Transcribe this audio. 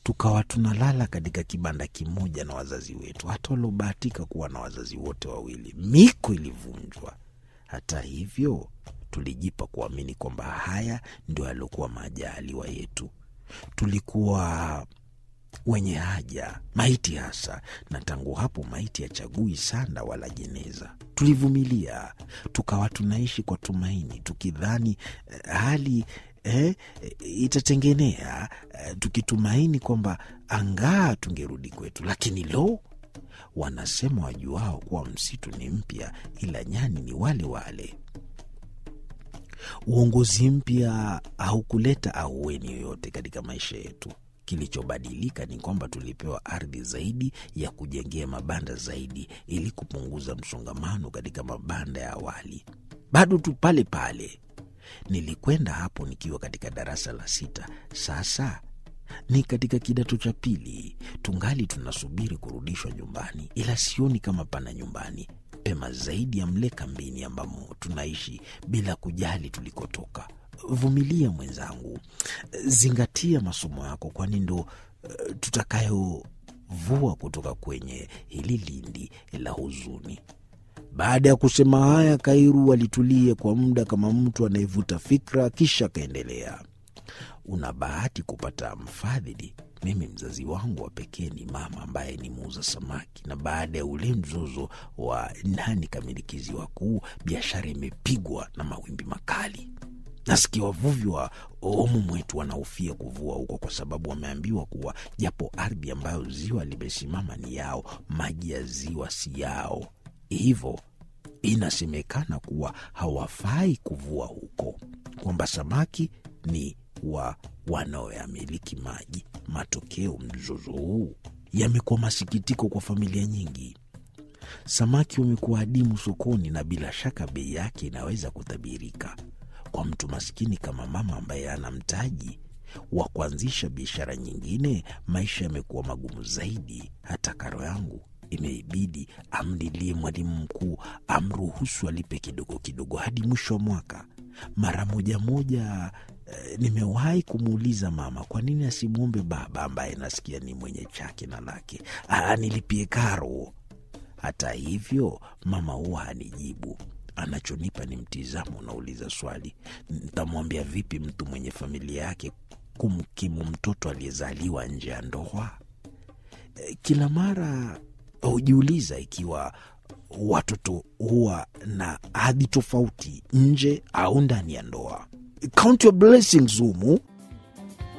tukawa tunalala katika kibanda kimoja na wazazi wetu, hata waliobahatika kuwa na wazazi wote wawili. Miko ilivunjwa. Hata hivyo, tulijipa kuamini kwamba haya ndio yaliokuwa majaliwa yetu. Tulikuwa wenye haja, maiti hasa, na tangu hapo maiti hachagui sanda wala jeneza. Tulivumilia, tukawa tunaishi kwa tumaini, tukidhani eh, hali eh, itatengenea, eh, tukitumaini kwamba angaa tungerudi kwetu. Lakini lo, wanasema wajuao kuwa msitu ni mpya, ila nyani ni wale wale. Uongozi mpya haukuleta ahueni yoyote katika maisha yetu. Kilichobadilika ni kwamba tulipewa ardhi zaidi ya kujengea mabanda zaidi, ili kupunguza msongamano katika mabanda ya awali. Bado tu pale pale. Nilikwenda hapo nikiwa katika darasa la sita. Sasa ni katika kidato cha pili, tungali tunasubiri kurudishwa nyumbani, ila sioni kama pana nyumbani pema zaidi ya mle kambini ambamo tunaishi bila kujali tulikotoka. Vumilia mwenzangu, zingatia masomo yako, kwani ndo uh, tutakayovua kutoka kwenye hili lindi la huzuni. Baada ya kusema haya, Kairu alitulia kwa muda kama mtu anayevuta fikra, kisha akaendelea. Una bahati kupata mfadhili. Mimi mzazi wangu wa pekee ni mama ambaye ni muuza samaki, na baada ya ule mzozo wa nani kamilikizi wakuu, biashara imepigwa na mawimbi makali. Nasikia wavuvi wa omu mwetu wanahofia kuvua huko kwa sababu wameambiwa kuwa japo ardhi ambayo ziwa limesimama ni yao, maji ya ziwa si yao, hivyo inasemekana kuwa hawafai kuvua huko, kwamba samaki ni wa wanaoyamiliki maji. Matokeo, mzozo huu yamekuwa masikitiko kwa familia nyingi. Samaki wamekuwa adimu sokoni, na bila shaka bei yake inaweza kutabirika. Kwa mtu maskini kama mama ambaye ana mtaji wa kuanzisha biashara nyingine, maisha yamekuwa magumu zaidi. Hata karo yangu imeibidi amlilie mwalimu mkuu amruhusu alipe kidogo kidogo hadi mwisho wa mwaka. Mara moja moja eh, nimewahi kumuuliza mama kwa nini asimwombe baba ambaye nasikia ni mwenye chake na lake anilipie karo. Hata hivyo mama huwa hanijibu. Anachonipa ni mtizamo unauliza swali, ntamwambia vipi mtu mwenye familia yake kumkimu mtoto aliyezaliwa nje ya ndoa? Eh, Kila mara hujiuliza ikiwa watoto huwa na hadhi tofauti nje au ndani ya ndoa. Count your blessings humu.